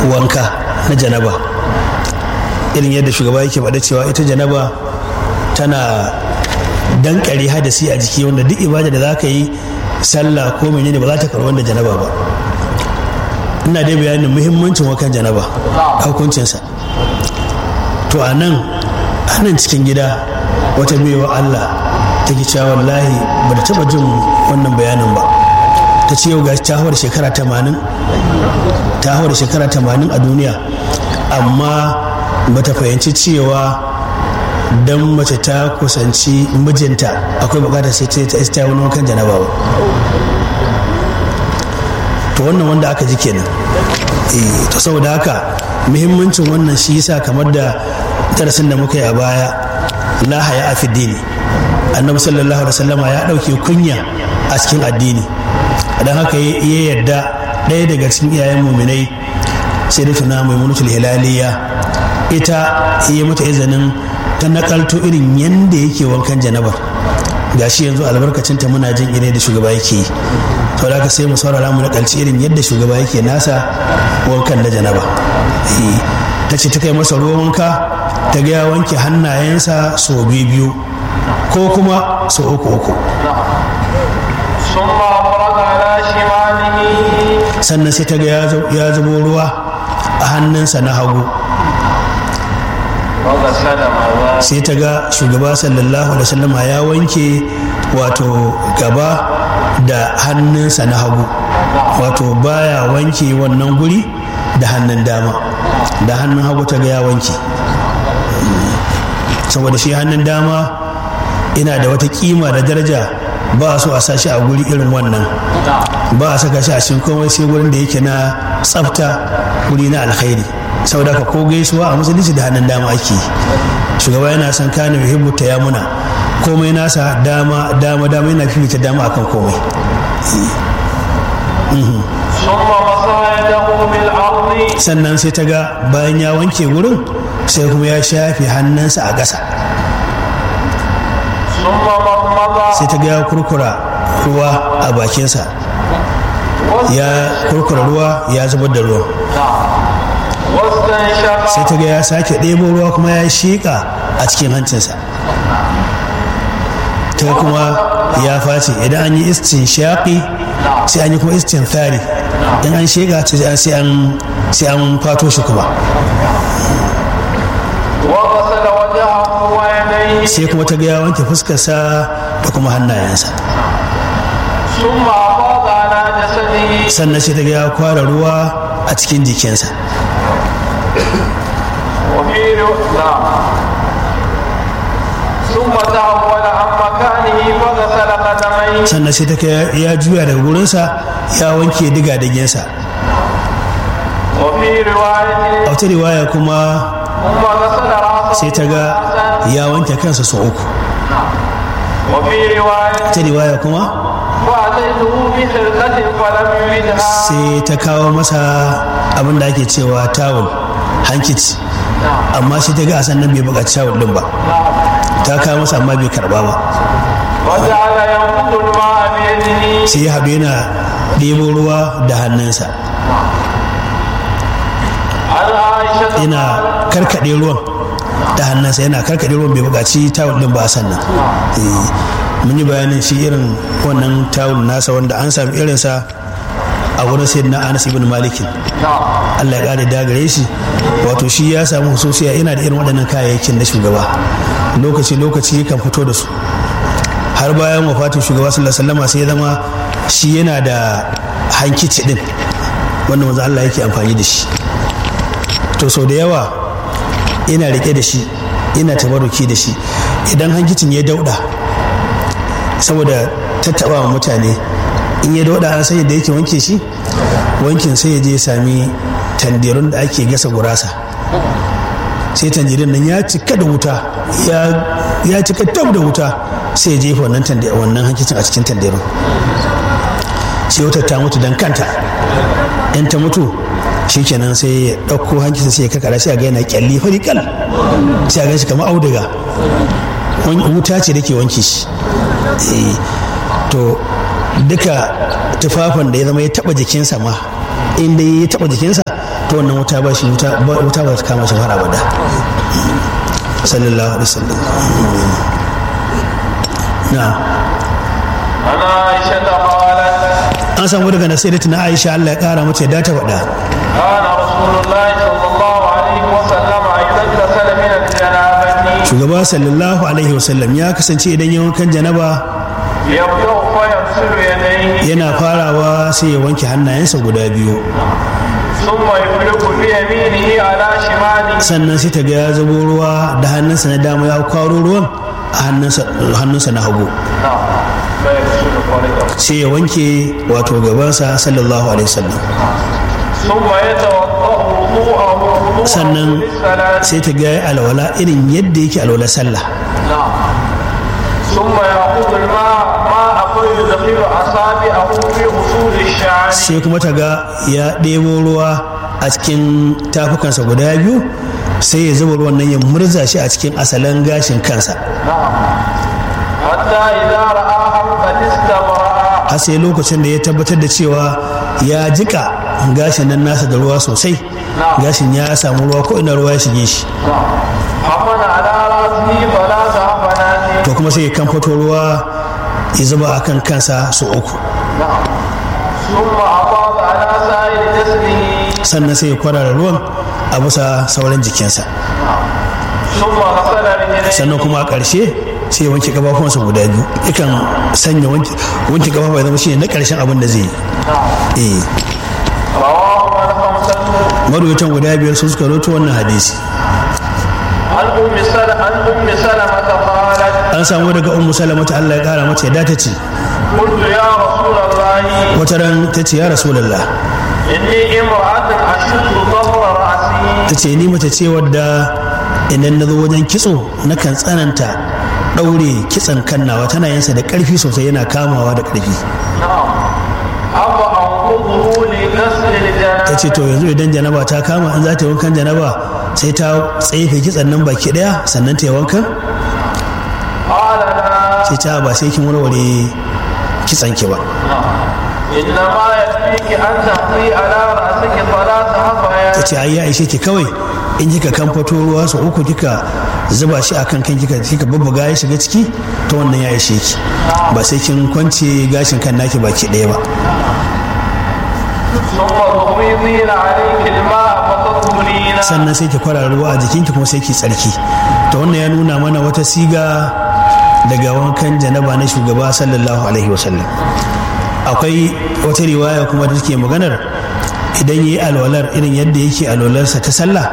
wanka na janaba irin yadda shugaba yake faɗa cewa ita janaba tana dankare hadasi a jiki wanda duk ibada da za ka yi sallah ko menene ba za ta karɓi wanda janaba ba ina dai bayanin muhimmancin wakan janaba hukuncinsa to a nan a nan cikin gida wata baiwa Allah ta ki cewa wallahi ba da taɓa jin wannan bayanin ba ta ce yau ga ta hawar shekara tamanin ta hawar shekara tamanin a duniya amma ba ta fahimci cewa don mace ta kusanci mijinta akwai bukatar sai ta ta wani wankan janaba ba to wannan wanda aka ji kenan to saboda haka muhimmancin wannan shi yasa kamar da darasin da muka yi a baya la haya a dini annabi sallallahu alaihi wasallama ya dauke kunya a cikin addini don haka ya yarda ɗaya daga cikin iyayen muminai sai da tuna mai munutul hilaliya ita ya mata izinin ta nakalto irin yadda yake wankan janabar gashi yanzu albarkacinta muna jin ire da shugaba yake yi to da sai mu saurara mu nakalci irin yadda shugaba yake nasa wankan da janaba ta ce ta kai masa ruwan wanka ta ga ya wanke hannayensa sau biyu biyu ko kuma sau uku uku sannan sai ta ga ya zubo ruwa a hannunsa na hagu sai ta ga shugaba sallallahu alaihi wasallama ya wanke wato gaba da hannunsa na hagu wato baya wanke wannan guri da hannun dama da hannun hagu ta ga ya wanke saboda shi hannun dama ina da wata kima da daraja ba a so a sashi a guri irin wannan ba a saka shi a cikin komai sai gurin da yake na tsafta guri na alkhairi saboda ka ko gaisuwa a musulunci da hannun dama ake shugaba yana son kane muhimmu ta ya muna komai nasa dama dama dama yana fifita dama akan komai sannan sai ta ga bayan ya wanke wurin sai kuma ya shafe hannunsa a ƙasa sai ta ga ya kurkura ruwa a bakinsa ya kurkura ruwa ya zubar da ruwa sai ta ga ya sake ɗebo ruwa kuma ya shiƙa a cikin hancinsa ta kuma ya face idan an yi istin shaƙi sai an yi kuma istin tsari in an shiƙa sai an fato shi kuma sai kuma ta ga ya wanke fuskarsa da kuma hannayensa sannan sai ta ga ya kwara ruwa a cikin jikinsa sannan sai ta ya juya daga wurinsa ya wanke diga digensa a wata riwaya kuma sai ta ga ya wanke kansa sau uku ta riwaya kuma sai ta kawo masa abin da ake cewa tawul hankici amma shi ta ga a sannan bai buƙaci tawul din ba ta kawo masa amma bai karba ba sai ya haɗu yana ɗebo ruwa da hannunsa yana karkaɗe ruwan da hannunsa yana karkaɗe ruwan bai buƙaci tawul din ba a sannan mun yi bayanin shi irin wannan tawul nasa wanda an sami irinsa a wurin sai na anas ibn malikin allah ya ƙara dagare shi wato shi ya samu hususiya yana da irin waɗannan kayayyakin na shugaba lokaci lokaci kan fito da su har bayan wafatin shugaba sallallahu alaihi wasallam sai ya zama shi yana da hankici din wanda manzo Allah yake amfani da shi to sau da yawa ina rike da shi ina tabaruki da shi idan hankicin ya dauda saboda tattaba wa mutane in ya dauda an sai da yake wanke shi wankin sai ya je sami tandirun da ake gasa gurasa sai tanjirin nan ya cika da wuta ya cika tab da wuta sai ya jefa wannan wannan hankicin a cikin tandirun sai wutar ta mutu don kanta in ta mutu shikenan sai ya ɗauko hankicin sai ya kakara sai a ga yana kyalli fari kal sai a gan shi kamar auduga wuta ce da ke wanke shi to duka tufafin da ya zama ya taba jikinsa ma inda ya taba jikinsa to wannan wuta ba shi wuta wuta ba ta kama shi har abada sallallahu alaihi wasallam na عن عائشة قالت an samu daga nasirat na Aisha Allah ya kara mata yadda ta faɗa كان رسول الله صلى الله عليه وسلم إذا اغتسل من الجنابة shugaba sallallahu alaihi wasallam ya kasance idan ya wankan janaba يبدأ فيغسل يديه yana farawa sai ya wanke hannayensa guda biyu ثم يفرق بيمينه على شماله sannan sai ta ga ya zubo ruwa da hannunsa na dama ya kwaro ruwan a hannunsa- hannunsa na hagu نعم فيغسل فرجه sai ya wanke wato gabansa sallallahu alaihi wasallam ثم يتوضأ وضوءه وضوءه sannan للصلاة sai ta ga ya alwala irin yadda yake alwala sallah نعم ثم يأخذ الماء ماء فيدخل أصابعه في أصول الشعر sai kuma ta ga ya ɗebo ruwa a cikin tafukansa guda biyu sai ya zuba ruwan nan ya murza shi a cikin asalin gashin kansa نعم حتى إذا رآها قد استبرأ har sai lokacin da ya tabbatar da cewa ya jika gashin nan nasa da ruwa sosai gashin ya samu ruwa ko ina ruwa ya shige shi نعم حمل على رأسه ثلاث حفنات to kuma sai ya kamfato ruwa ya zuba a kan kansa su uku نعم ثم أفاض على سائر جسده sannan sai ya kwarara ruwan a bisa sauran jikinsa ثم غسل رجليه sannan kuma a ƙarshe sai ya wanke kafafuwansa guda biyu yakan sanya wanke wanke kafafu ya zama shi ne na ƙarshen abin da zai yi نعم eh رواه الخمسة marwatan guda biyar sun suka roto wannan hadisi عن أم سلمة عن أم سلمة قالت an samu daga ummu salama ta Allah ya kara mata yadda ta ce قلت يا رسول الله wata ran ta ce ya rasulullah إني امرأة أشد ظهر رأسي ta ce ni mace ce wadda idan na zo wajen kitso nakan tsananta ɗaure kitson kannawa tana yinsa da ƙarfi sosai yana kamawa da ƙarfi نعم أفأنقضه لغسل ta الجنابة ce to yanzu idan janaba ta kama in za ta yi wankan janaba sai ta tsefe kitson nan baki ɗaya sannan ta yi wankan قال لا sai ta ba sai kin warware kitson ki ba إنما يكفيك أن تقضي على رأسك ثلاث ta حفيات ce ai ya ishe ki kawai in kika kamfato ruwa sau uku kika zuba shi akan kan kika kika bubbuga ya shiga ciki ta wannan ya ishe ki ba sai kin kwance gashin kan naki baki ɗaya ba ثم تفيضين عليك الماء فتطهرين sannan sai ki kwara ruwa a jikinki kuma sai ki tsarki ta wannan ya nuna mana wata siga daga wankan janaba na shugaba sallallahu alaihi wasallam akwai wata riwaya kuma da take maganar idan yi alwalar irin yadda yake alwalarsa ta sallah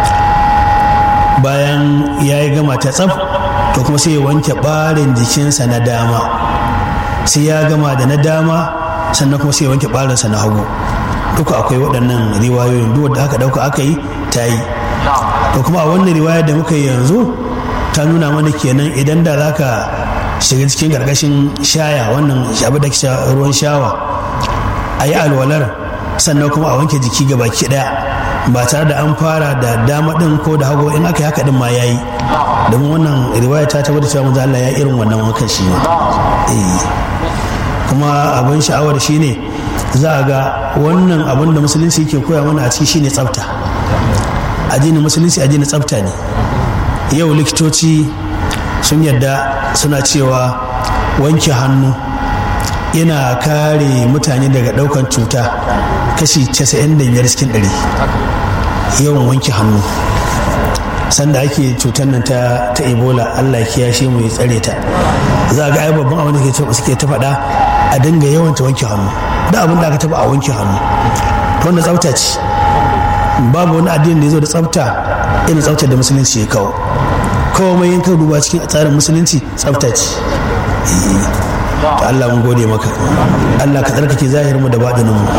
bayan ya yi gama ta tsaf to kuma sai ya wanke ɓarin jikinsa na dama sai ya gama da na dama sannan kuma sai ya wanke ɓarinsa na hagu duka akwai waɗannan riwayoyin duk da aka ɗauka aka yi ta yi to kuma a wannan riwayar da muka yi yanzu ta nuna mana kenan idan da za ka shiga cikin ƙarƙashin shaya wannan abu da ke ruwan shawa a yi alwalar sannan kuma a wanke jiki ga baki ɗaya ba tare da an fara da dama ɗin ko da hagu in aka yi haka ɗin ma ya yi domin wannan riwaya ta tabbatar cewa manzo Allah ya irin wannan wankan shi ma eh kuma abin sha'awar shine za a ga wannan abin da musulunci ke koya mana a ciki shine tsafta addinin musulunci addinin tsafta ne yau likitoci sun yadda suna cewa wanke hannu yana kare mutane daga daukan cuta kashi 95 cikin 100 yawan wanke hannu sanda ake cutar nan ta, ta ebola allah ya kiyashe mu ya tsare ta za a ga ai babban abin da suke ta faɗa a dinga yawan ta wanke hannu da abin da aka taba a wanke hannu to wannan tsafta ce babu wani addini da ya zo da tsafta irin tsaftar da musulunci ya kawo komai yin duba cikin tsarin musulunci tsafta ce to Allah mun gode maka Allah ka tsarkake zahirin mu da baɗinin mu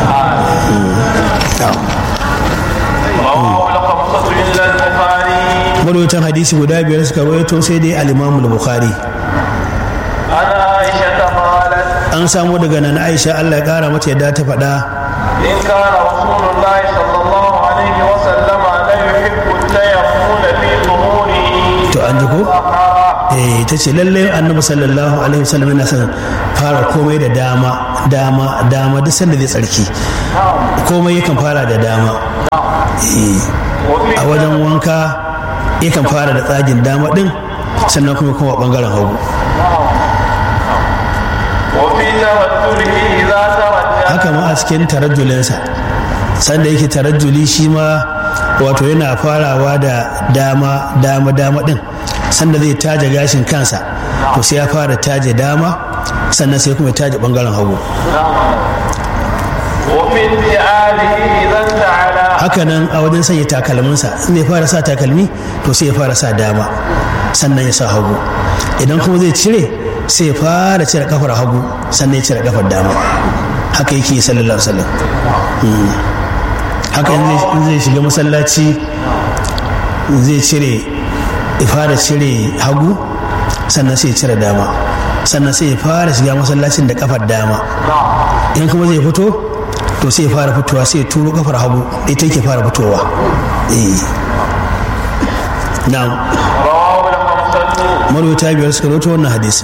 marwaitan hadisi guda biyar suka rawaito sai dai al-Imam al-Bukhari an samu daga nan Aisha Allah ya kara mata yadda ta faɗa إن كان رسول الله صلى الله عليه وسلم لا يحب التيمم في ظهوره to an ji ko eh ta ce lallai annabi sallallahu alaihi wasallam yana son fara komai da dama dama dama duk sanda zai tsarki komai yakan fara da dama a wajen wanka yakan fara da tsagin dama din sannan kuma kuma bangaren hagu haka ma a cikin tarajjulinsa sanda yake tarajjuli shi ma wato yana farawa da dama dama dama din sanda zai taje gashin kansa to sai ya fara taje dama sannan sai kuma taje bangaren hagu haka nan a wajen sanya takalminsa in ya fara sa takalmi to sai ya fara sa dama sannan ya sa hagu idan kuma zai cire sai ya fara cire kafar hagu sannan ya cire kafar dama haka yake sallallahu alaihi wasallam haka in zai shiga masallaci zai cire ya fara cire hagu sannan sai ya cire dama sannan sai ya fara shiga masallacin da kafar dama in kuma zai fito to sai ya fara fitowa sai ya turo kafar hagu ita yake fara fitowa na'am marwata biyar suka roto wannan hadisi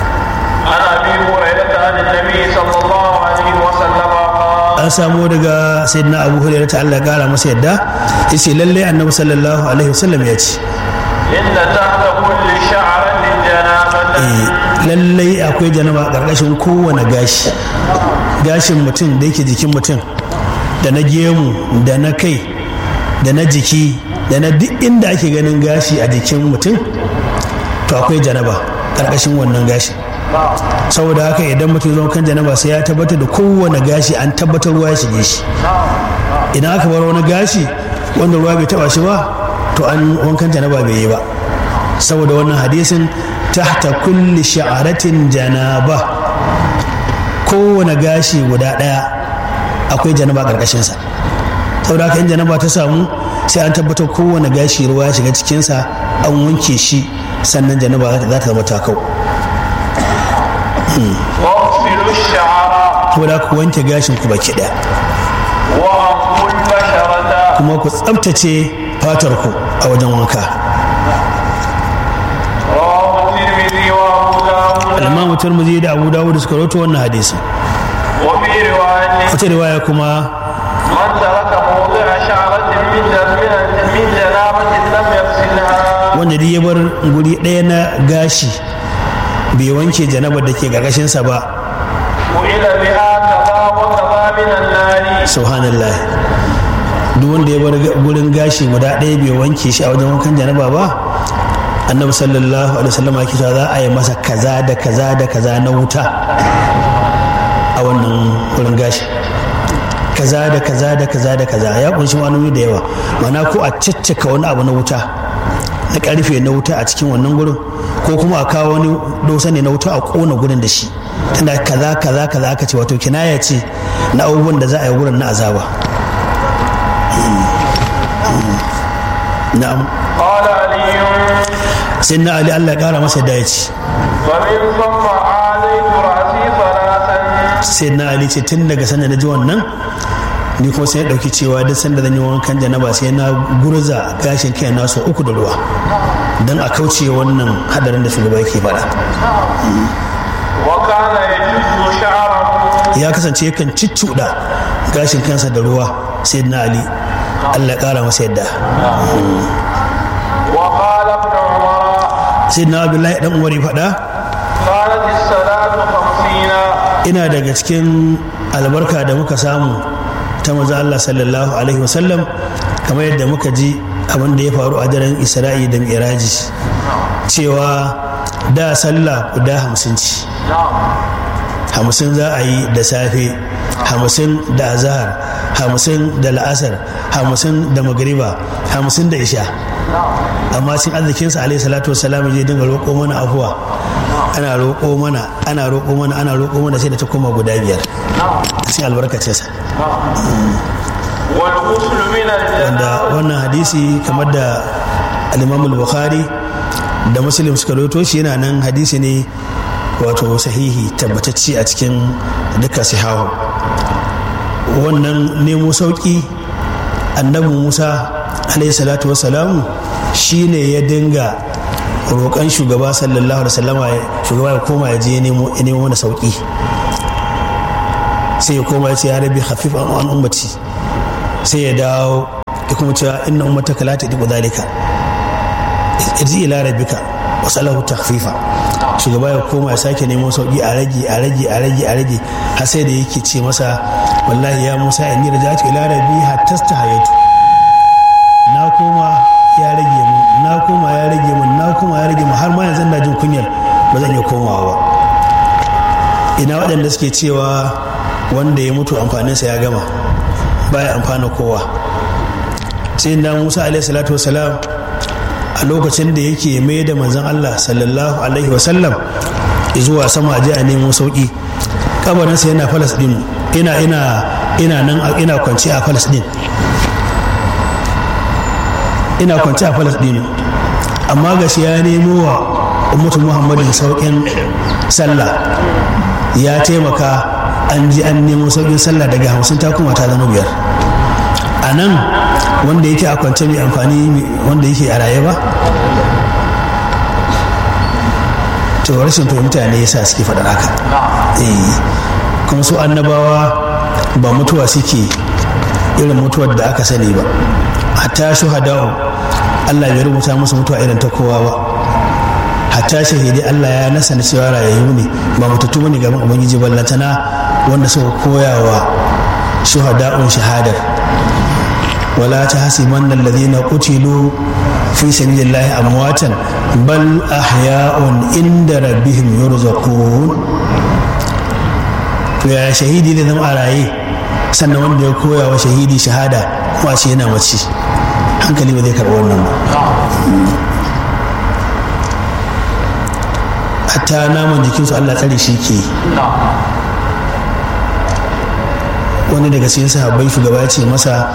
an samu daga sayyidina abu hurairah ta Allah kara masa yadda yace lalle annabi sallallahu alaihi wasallam ya ce inna tahta kulli sha'ratin janabatan lallai akwai janaba karkashin kowane gashi gashin mutum da yake jikin mutum da na gemu da na kai da na jiki da na duk inda ake ganin gashi a jikin mutum to akwai janaba karkashin wannan gashi saboda haka idan mutum zo kan janaba sai ya tabbatar da kowane gashi an tabbatar ruwa ya shige shi idan aka bar wani gashi wanda ruwa bai taba shi ba to an wankan janaba bai yi ba saboda wannan hadisin tahta kulli sha'aratin janaba kowane gashi guda ɗaya akwai janaba ƙarƙashinsa saboda haka in janaba ta samu sai an tabbatar kowane gashi ruwa ya shiga cikinsa an wanke shi sannan janaba za ta zama takau saboda ku wanke gashin ku baki ɗaya kuma ku tsabtace fatar ku a wajen wanka al-imamu turmuzi da abu dawud suka rawaito wannan hadisi wata riwaya kuma من ترك موضع شعرة من من جنابة لم يغسلها wanda duk ya bar guri ɗaya na gashi bai wanke janabar da ke ƙarƙashinsa ba وإلى بها كذا وكذا من النار subhanallah duk wanda ya bar gurin gashi guda ɗaya bai wanke shi a wajen wankan janaba ba annabi sallallahu alaihi wasallam yake cewa za a yi masa kaza da kaza da kaza na wuta a wannan gurin gashi kaza da kaza da kaza da kaza ya kunshi ma'anoni da yawa mana ko a caccaka wani abu na wuta na karfe na wuta a cikin wannan gurin ko kuma a kawo wani dosa ne na wuta a kona gurin da shi tana kaza kaza kaza aka ce wato kinaya ce na abubuwan da za a yi gurin na azaba na'am قال علي sai na ali allah ya kara masa da ya ce فمن ثم عاليت رأسي ثلاثا sai na ali ce tun daga sanda na ji wannan ni kuma sai ya dauki cewa duk sanda zan yi wankan janaba sai na gurza gashin kai na so uku da ruwa don a kauce wannan hadarin da shugaba yake faɗa وكان يجز شعره ya kasance yakan ciccuɗa gashin kansa da ruwa sai na ali allah ya kara masa yadda وقال ابن عمر sai na abdullahi dan umar ya faɗa قالت الصلاة خمسين ina daga cikin albarka da muka samu ta maza Allah sallallahu alaihi wasallam kamar yadda muka ji abin da ya faru a daren isra'i da mi'raji cewa da sallah guda hamsin ci hamsin za a yi da safe hamsin da azahar hamsin da la'asar hamsin da magariba hamsin da isha amma cin arzikinsa alaihi salatu wasalam je dinga roƙo mana afuwa ana roƙo mana ana roƙo mana ana roƙo mana sai da ta koma guda biyar cikin albarkacinsa والغسل من wanda الجنابة wannan hadisi kamar da al-imamul bukhari da muslim suka roto shi yana nan hadisi ne wato sahihi tabbatacce a cikin duka sihahu wannan nemo sauki annabi musa alaihi salatu wassalamu shine ya dinga roƙon shugaba sallallahu alaihi wasallama shugaba ya koma ya je ya nemo ya nemo mana sauki sai ya koma ya ce ya rabi hafif an an ummati sai ya dawo ya kuma cewa inna ummataka la tadiqu dhalika irji ila rabbika wa salahu takhfifa shugaba ya koma ya sake nemo sauki a rage a rage a rage a rage har sai da yake ce masa wallahi ya musa inni raja'tu ila rabbi hatta hayatu na koma ya rage mu na koma ya rage mu na koma ya rage mu har ma yanzu na jin kunyar ba zan iya komawa ba ina waɗanda suke cewa wanda ya mutu amfaninsa ya gama baya amfana kowa sai da musa alaihi salatu wasalam a lokacin da yake mai da manzon allah sallallahu alaihi wasallam zuwa sama a a nemo sauki kabarinsa yana falasɗin ina ina ina nan ina kwanci a falasɗin ina kwanci a falasɗin amma gashi ya nemo wa ummatu muhammadin sauƙin sallah ya taimaka an ji an nemo sauƙin sallah daga hamsin ta kuma ta zama biyar a nan wanda yake a kwance mai amfani wanda yake a raye ba to rashin fahimta ne yasa suke faɗar haka kuma su annabawa ba mutuwa suke irin mutuwar da aka sani ba hatta shuhada'u Allah bai rubuta musu mutuwa irin ta kowa ba hatta shahidi Allah ya nasa na cewa rayayyu ne ba mutattu bane gaban ubangiji ballantana wanda suka koya wa shuhada'un shahadar wala ta hasiban alladhina qutilu fi sabilillahi amwatan bal ahya'un inda rabbihim yurzaqun to ya shahidi da zama a raye sannan wanda ya koya wa shahidi shahada kuma ce yana mace hankali ba zai karɓi wannan ba hatta naman jikinsu Allah tsare shi ke wani daga cikin sahabbai shugaba ya ce masa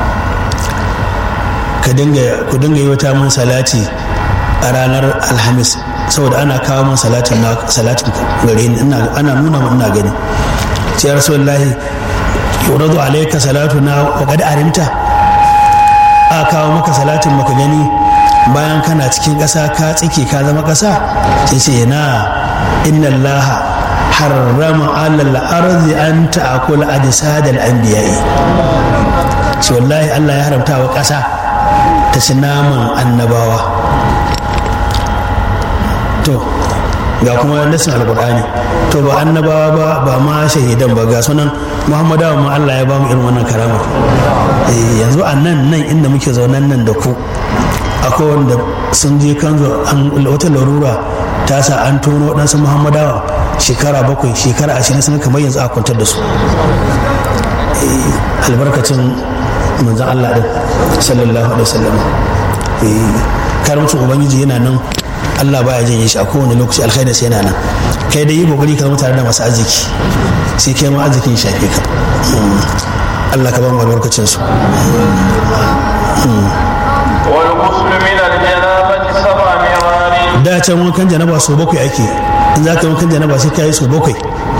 ku dinga yi wata mun salati a ranar alhamis saboda ana kawo mun salatin salatin gare ni ana nuna mun ina gani ce ya rasulullahi yuradu alayka salatu na wa qad arimta a kawo maka salatin maka gani bayan kana cikin ƙasa ka tsike ka zama ƙasa sai ce na inna Allah harrama alal arzi an ta'akula ajsad al anbiya'i ce wallahi Allah ya haramta wa ƙasa ta ci naman annabawa to ga kuma nasin alqur'ani to ba annabawa ba ba ma shahidan ba ga sunan muhammadawa ma Allah ya ba mu irin wannan karama yanzu a nan nan inda muke zaunan nan da ku akwai wanda sun je kan wata larura ta sa an tono waɗansu muhammadawa shekara bakwai shekara ashirin sun kamar yanzu a kwantar da su albarkacin manzan Allah ɗin sallallahu alaihi wasallam karamcin ubangiji yana nan Allah baya janye shi a kowane lokaci alkhairis yana nan kai da yi kokari ka zama tare da masu arziki sai kai ma arzikin shafe ka Allah ka ba mu albarkacin su والغسل من الجنابة سبع مرار da can wankan janaba so bakwai ake in za ka wankan janaba sai ka yi so bakwai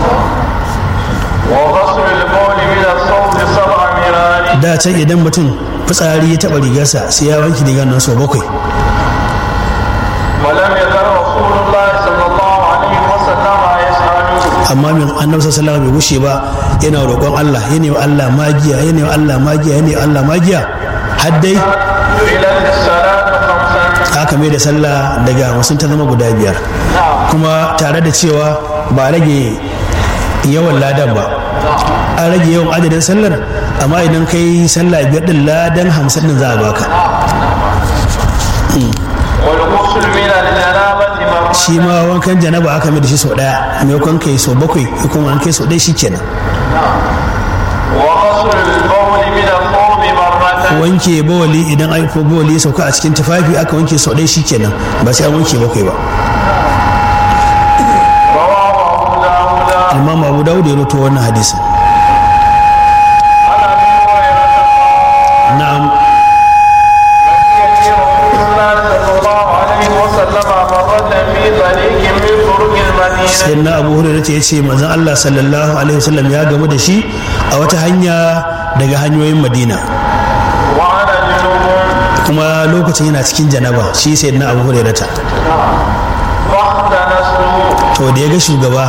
وغسل البول من الصوت سبع مرار da can idan mutum fitsari ya taɓa rigarsa sai ya wanke rigar nan so bakwai ولم يزل رسول الله صلى الله عليه وسلم يسأل amma min annabi sallallahu alaihi bai gushe ba yana roƙon Allah yana wa Allah magiya yana wa Allah magiya yana wa Allah magiya har dai جعلت الصلاة خمسا aka mai da sallah daga hamsin ta zama guda biyar kuma tare da cewa ba rage yawan ladan ba an rage yawan adadin sallar amma idan kai sallah biyar din ladan hamsin din za a baka والغسل من الجنابة مرة shi ma wankan janaba aka mai da shi sau daya maimakon kai sau bakwai kuma an kai sau ɗaya shikenan وغسل البول من الثوب مرة wanke bawali idan an ko bawali ya sauka a cikin tufafi aka wanke sau ɗaya shikenan ba sai an wanke bakwai ba رواه أبو داود imam abu dawud ya roto wannan hadisin عن أبي هريرة قال na'am يأتي رسول الله صلى الله عليه وسلم مرة في طريق من طرق المدينة sai na abu hurairah ya ce manzon Allah sallallahu alaihi wasallam ya gamu da shi a wata hanya daga hanyoyin madina وأنا جنوب kuma lokacin yana cikin janaba shi sai na abu hurairah فاختنست to da ya ga shugaba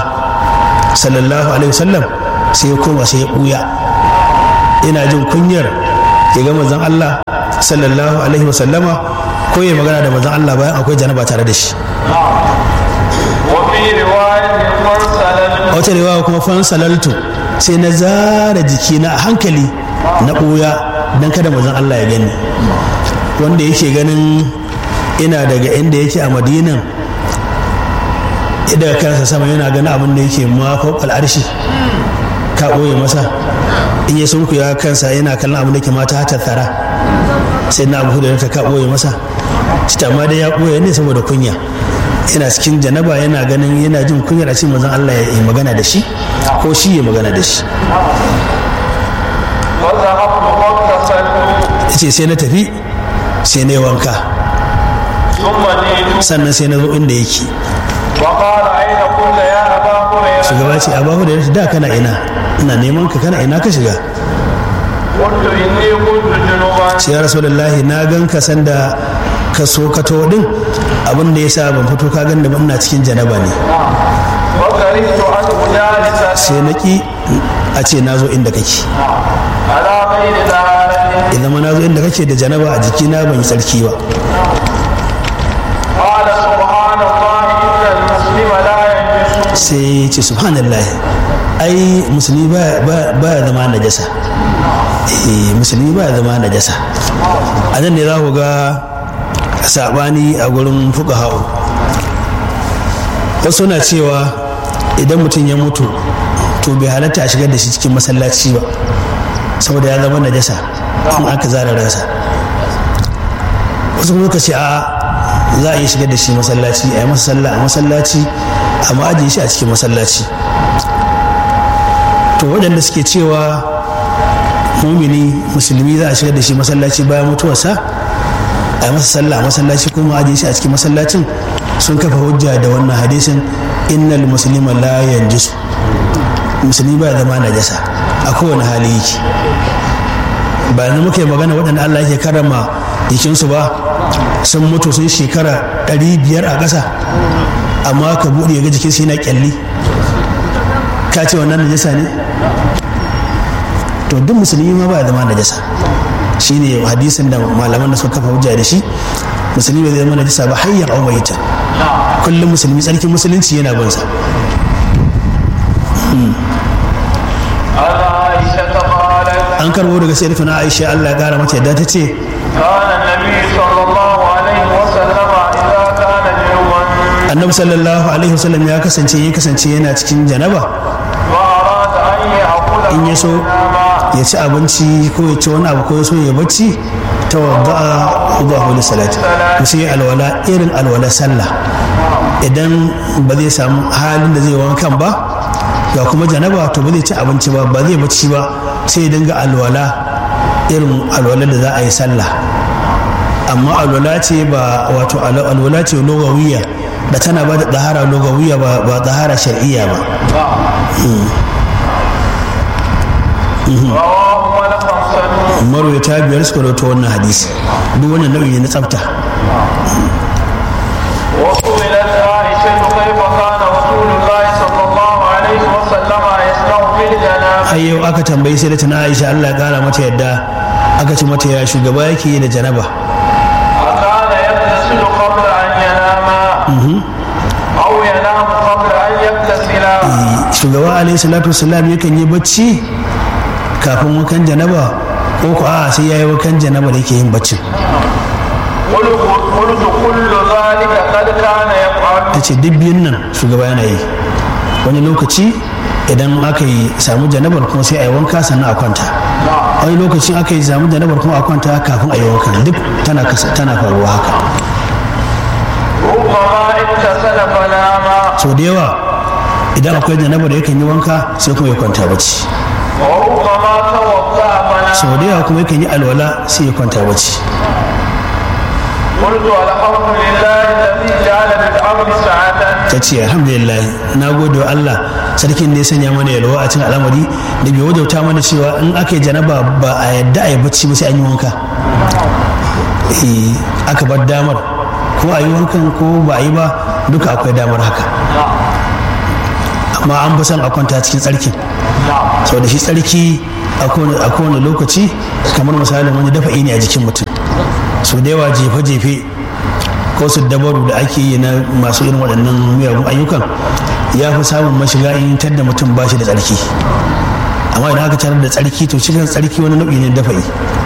sallallahu alaihi wasallam sai ya koma sai ya buya ina jin kunyar ya ga manzon Allah sallallahu alaihi wasallama ko ya magana da manzon Allah bayan akwai janaba tare da shi وفي رواية مرسلا a wata riwaya kuma fan salaltu sai na zara jikina a hankali na ɓuya don kada manzon Allah ya gani wanda yake ganin ina daga inda yake a madinan daga kansa sama yana ganin abin da yake mafa al'arshi ka ɓoye masa in ya sunku ya kansa yana kallon abin da ke mata hata tsara sai na abu da ka ɓoye masa shi amma dai ya ɓoye ne saboda kunya yana cikin janaba yana ganin yana jin kunyar a cikin mazan Allah ya yi magana da shi ko shi ya magana da shi فذهبت فاغتسلت ya ce sai na tafi sai na yi wanka ثم جئت sannan sai na zo inda yake وقال أين كنت يا أبا هريرة shugaba ce abahu da ya da kana ina ina neman ka kana ina ka shiga قلت إني كنت جنوبا ce ya rasulullahi na gan ka sanda ka so ka to din abin da yasa ban fito ka gan da ban ina cikin janaba ne وكرهت أن أجالس sai na ki a ce na zo inda kake على غير ذلك idan ma na zo inda kake da janaba a jikina ban yi tsarki ba قال سبحان الله إن المسلم لا ينجس sai ya ce subhanallah ai musulmi ba ba ya zama najasa eh musulmi ba ya zama najasa a nan ne za ku ga sabani a gurin fuqaha'u wasu na cewa idan mutum ya mutu to bai halatta a shigar da shi cikin masallaci ba saboda ya zama najasa in aka zara ransa wasu kuma suka ce a za a iya shigar da shi masallaci a yi masa sallah a masallaci amma ajiye shi a cikin masallaci to waɗanda suke cewa mumini musulmi za a shigar da shi masallaci bayan mutuwarsa a yi masa sallah a masallaci kuma ajiye shi a cikin masallacin sun kafa hujja da wannan hadisin innal muslima la yanjisu musulmi ba ya zama najasa a kowane hali yake ba yanzu muke magana waɗanda Allah yake karama jikinsu ba sun mutu sun shekara ɗari biyar a ƙasa amma ka buɗe ga jikinsu yana ƙyalli ka ce wannan najasa ne to duk musulmi ma ba ya zama najasa shine hadisin da malaman da suka kafa hujja da shi musulmi bai zama najasa ba hayyar au maita kullum musulmi tsarkin musulunci yana bin sa عن عائشة قالت an karbo daga sayyidatuna Aisha Allah ya kara mata yadda ta ce كان النبي صلى الله عليه وسلم إذا كان جنوبا annabi sallallahu alaihi wasallam ya kasance ya kasance yana cikin janaba وأراد أن يأكل in ya so ya ci abinci ko ya ci wani abu ko ya so ya bacci ta wadda'a ubahu li salati to sai ya alwala irin alwala sallah idan ba zai samu halin da zai wankan ba ga kuma janaba to ba zai ci abinci ba ba zai bacci ba sai ya dinga alwala irin alwala da za a yi sallah amma alwala ce ba wato alwala ce logawiya da tana ba da tsahara logawiya ba ba tsahara shar'iyya ba رواه والخمسة marwata biyar suka rawaito wannan hadisi duk wannan nau'i ne na tsafta وسئلت عائشة كيف كان رسول الله صلى الله عليه وسلم يصنع في الجنابة har yau aka tambayi sai da tana aisha allah ya kara mata yadda aka ci mata ya shugaba yake yi da janaba أكان يغتسل قبل أن ينام أو ينام قبل أن يغتسل shugaba alaihi salatu wasalam yakan yi bacci kafin wakan janaba ko ko a sai ya yi wakan janaba da yake yin baccin قلت قلت كل ذلك قد كان يفعل ta ce duk biyun nan shugaba yana yi wani lokaci idan aka yi samu janabar kuma sai a yi wanka sannan a kwanta wani lokacin aka yi samu janabar kuma a kwanta kafin a yi wanka duk tana kasa- tana faruwa haka ربما اغتسل فنام sau da yawa idan akwai janabar da yakan yi wanka sai kuma ya kwanta bacci وربما توضأ فنام sau da yawa kuma yakan yi alwala sai ya kwanta bacci قلت الحمد لله الذي جعل للأمر ساعة ta ce alhamdulillah na gode wa Allah sarkin da ya sanya mana yalwa a cikin al'amari da bai wajauta mana cewa in aka yi janaba ba a yadda a yi bacci ba sai an yi wanka Eh, aka bar damar ko a yi wankan ko ba a yi ba duka akwai damar haka amma an fi son a kwanta cikin tsarkin sau da shi tsarki a kowane lokaci kamar misalin wani dafa'i ne a jikin mutum su da yawa jefe-jefe ko su dabaru da ake yi na masu irin waɗannan miyagun ayyukan ya fi samun mashiga in da mutum ba shi da tsarki amma idan aka tarar da tsarki to cikin tsarki wani nau'i ne dafa'i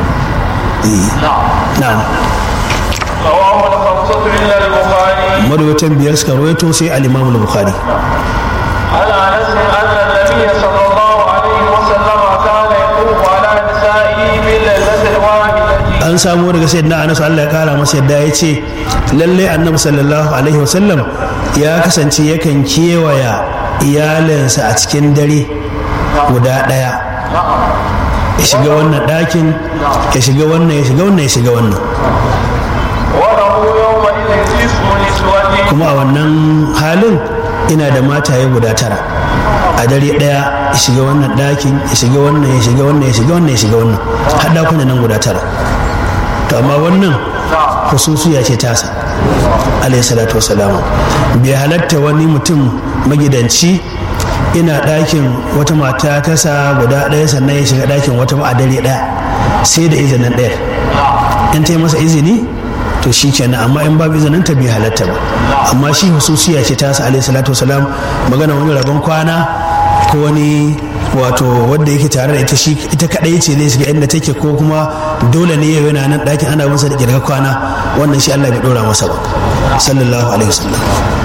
na'am رواه الخمسة إلا البخاري marwatan biyar suka rawaito sai al-imam al-bukhari عن أنس أن النبي صلى الله عليه وسلم كان يطوف على نسائه بالليلة الواحدة an samu daga sayyidina anas Allah ya kara masa yadda ya ce lalle annabi sallallahu alaihi wasallam ya kasance yakan kewaya iyalinsa a cikin dare guda ɗaya ya shiga wannan ɗakin ya shiga wannan ya shiga wannan ya shiga wannan وله يومئذ تسع نسوة kuma a wannan halin ina da mataye guda tara a dare ɗaya ya shiga wannan ɗakin ya shiga wannan ya shiga wannan ya shiga wannan ya shiga wannan har ɗakunan nan guda tara to amma wannan hususiya ce tasa alayhi salatu wasalam bai halatta wani mutum magidanci ina ɗakin wata mata tasa guda ɗaya sannan ya shiga ɗakin wata ba a dare ɗaya sai da izinin ɗaya in ta yi masa izini to shi kenan amma in babu izinin ta bai halatta ba amma shi hususiya ce tasa alayhi salatu wasalam magana wani rabon kwana ko wani wato wadda yake tare da ita shi ita kadai ce zai shiga inda take ko kuma dole ne yau yana nan ɗakin ana masa da kirga kwana wannan shi Allah bai dora masa ba sallallahu alaihi wasallam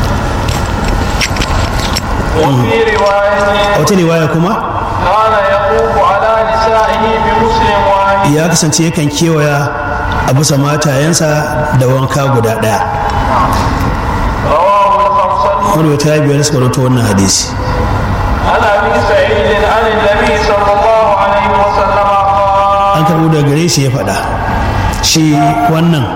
وفي رواية a wata riwaya kuma كان يطوف على نسائه بمسلم واحد ya kasance yakan kewaya a bisa matayensa da wanka guda ɗaya رواه الخمسة wanda ta biyar suka rawaito wannan hadisi عن أبي سعيد عن النبي صلى الله عليه وسلم قال an karɓo daga gare shi ya faɗa shi wannan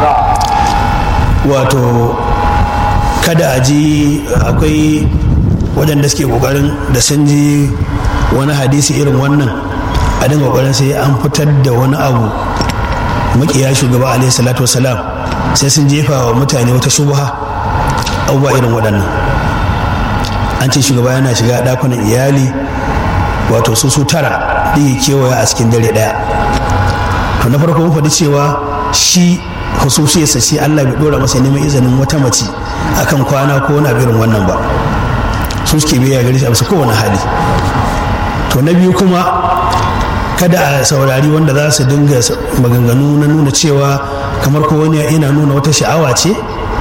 wato kada a ji akwai waɗanda suke ƙoƙarin da sun ji wani hadisi irin wannan a dinga ƙoƙarin sai an fitar da wani abu makiya shugaba alaihi salatu wasalam sai sun jefa wa mutane wata shubha abubuwa irin waɗannan an ce shugaba yana shiga ɗakunan iyali wato su su tara da ya kewaya a cikin dare ɗaya to na farko mun faɗi cewa shi hususiyarsa shi Allah bai dora masa neman izinin wata mace akan kwana ko wani irin wannan ba su suke biya gare shi a bisa kowane hali to na biyu kuma kada a saurari wanda za su dinga maganganu na nuna cewa kamar ko wani yana nuna wata sha'awa ce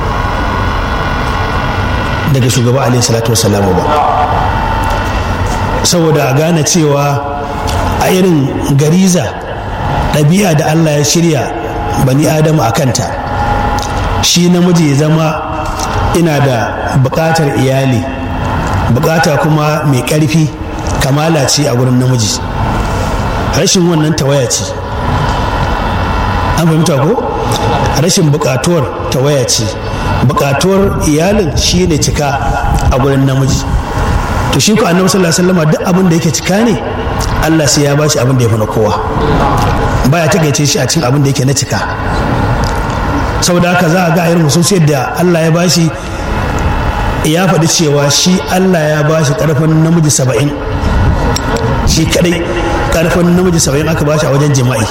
daga shugaba alaihi salatu wasalamu ba saboda a gane cewa a irin gariza ɗabi'a da allah ya shirya bani adamu a kanta shi namiji ya zama ina da buƙatar iyali buƙata kuma mai ƙarfi kamala ce a gurin namiji rashin wannan tawaya ce an fahimta ko rashin buƙatuwar tawaya ce buƙatuwar iyalin shi ne cika a gurin namiji to shi ku annabi sallallahu alaihi wasallam duk abin da yake cika ne Allah sai ya bashi abin da ya fi na kowa baya takaice shi a cikin abin da yake na cika saboda haka za a ga irin hususiyar da Allah ya bashi ya faɗi cewa shi Allah ya bashi ƙarfin namiji saba'in shi kadai ƙarfin namiji saba'in aka bashi a wajen jima'i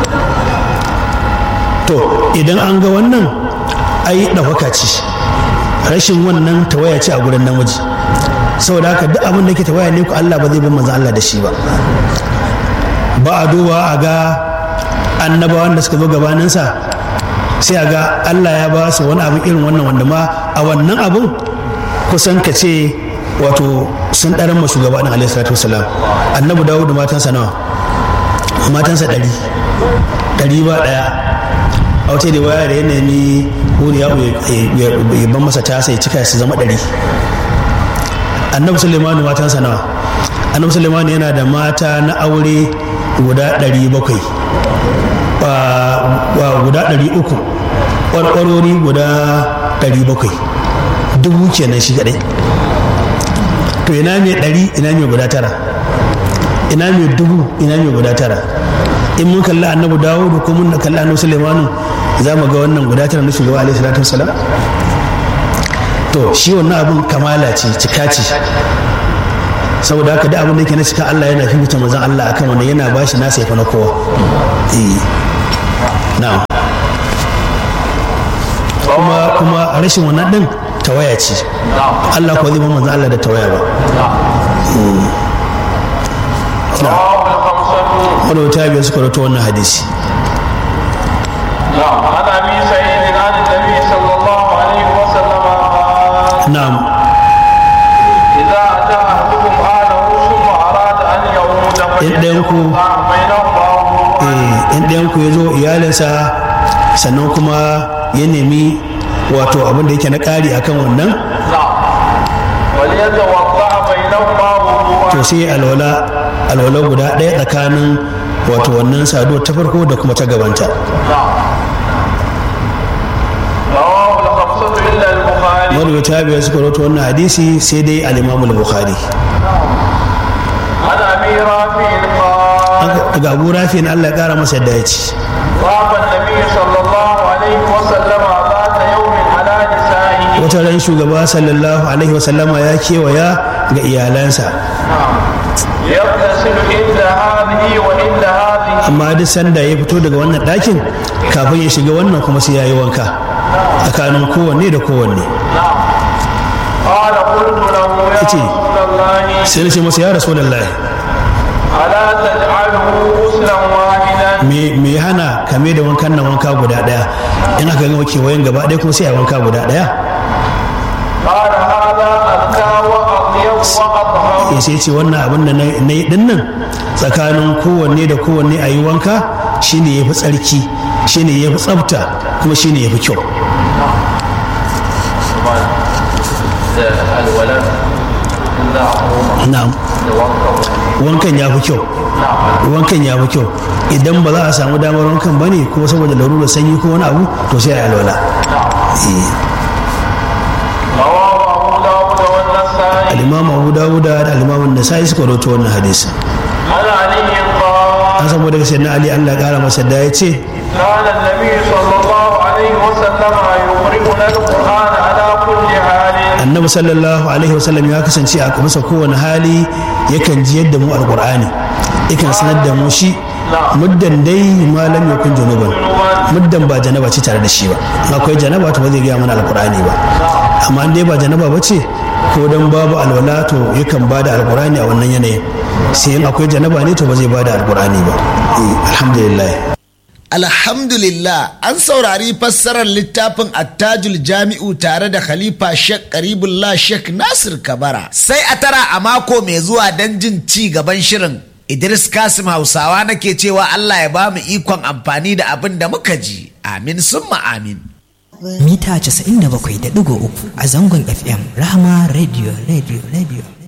to idan an ga wannan ai ɗaukaka ce rashin wannan tawaya ce a gurin namiji saboda haka duk abin da ke tawaya ne ku Allah ba zai bin manzon Allah da shi ba ba a duba a ga annabawan da suka zo gabaninsa sai a ga Allah ya ba su wani abin irin wannan wanda ma a wannan abin kusan ka ce wato sun ɗaran ma shugaba ɗin alaihi salatu wasalam annabi dawo da matansa nawa matansa ɗari ɗari ba ɗaya a wata da waya da ya nemi wuri ya ban masa tasa ya cika su zama ɗari annabi sulemanu matansa nawa annabi sulemanu yana da mata na aure guda ɗari bakwai guda ɗari uku ƙwarƙwarori guda ɗari bakwai dubu kenan shi kaɗai to ina mai ɗari ina mai guda tara ina mai dubu ina mai guda tara in mun kalli annabi dawudu ko mun kalli annabi sulemanu za mu ga wannan guda tara na shugaba alaihi salatu wasalam to shi wannan abin kamala ce cika ce saboda haka da abin da yake na cika Allah yana fifita manzon Allah akan wannan yana bashi nasa yafi na kowa eh na'am kuma kuma rashin wannan din tawaya ce Allah ko zai ba manzon Allah da tawaya ba رواه الخمسة wanda wata biyar suka rato wannan hadisi نعم عن أبي سعيد عن النبي صلى الله عليه وسلم قال na'am إذا أتى أحدكم أهله ثم أراد أن يعود ɗayanku فليتوضأ بينهما eh, in ɗayanku ya zo iyalinsa sannan kuma ya nemi wato abin da yake na ƙari akan wannan نعم وليتوضأ بينهما وضوءا to sai alwala alwala guda ɗaya tsakanin wato wannan saduwar ta farko da kuma ta gabanta نعم رواه الخمسة إلا البخاري marwata biyar suka rato wannan hadisi sai dai al-imamul bukhari عن أبي رافع قال daga abu rafi na allah ya kara masa yadda ya ci طاف النبي صلى الله عليه وسلم ذات يوم على نسائه wata ran shugaba sallallahu alaihi wasallama ya kewaya ga iyalansa يغتسل عند هذه وعند هذه amma duk sanda ya fito daga wannan ɗakin kafin ya shiga wannan kuma sai ya yi wanka tsakanin kowanne da kowanne نعم قال قلت له يا إتي. رسول الله sai na ce masa ya rasu lallai ألا تجعله غسلا واحدا me me ya hana kame da wankan nan wanka guda ɗaya in aka gama kewayen gaba ɗaya kuma sai a wanka guda ɗaya قال هذا أزكى وأطيب وأطهر ya sai ce wannan abin da na na yi ɗin nan tsakanin kowanne da kowanne a yi wanka shine ya fi tsarki shine ya fi tsafta kuma shine ya fi kyau الولد إلا عموما na'am wankan ya fi kyau wankan ya fi kyau idan ba za a samu damar wankan ba ne ko saboda larurar sanyi ko wani abu to sai a yi alwala Eh, رواه أبو داود والنسائي al-imam abu dawuda da al-imam nasa'i suka rawaito wannan hadisi عن علي قال an samu daga sayyidina ali Allah ya kara masa da ya ce كان النبي صلى الله عليه وسلم يقرئنا القرآن على كل حال annabi sallallahu alaihi wasallam ya kasance a bisa kowane hali yakan ji yadda mu alqur'ani yakan sanar da mu shi muddan dai malam yakun junuban muddan ba janaba ce tare da shi ba in akwai janaba to ba zai gaya mana alqur'ani ba amma in dai ba janaba ba ce ko dan babu alwala to yakan ba da alqur'ani a wannan yanayin sai in akwai janaba ne to ba zai ba da alqur'ani ba Eh, alhamdulillah Alhamdulillah an saurari fassarar littafin attajul jami'u tare da Khalifa Sheikh Karibullah Sheikh Nasir Kabara. Sai a tara a mako mai zuwa don jin ci gaban shirin. Idris Kasim Hausawa nake cewa Allah ya ba mu ikon amfani da abin da muka ji. Amin summa amin. mita 97.3 a zangon FM Rahama Radio Radio Radio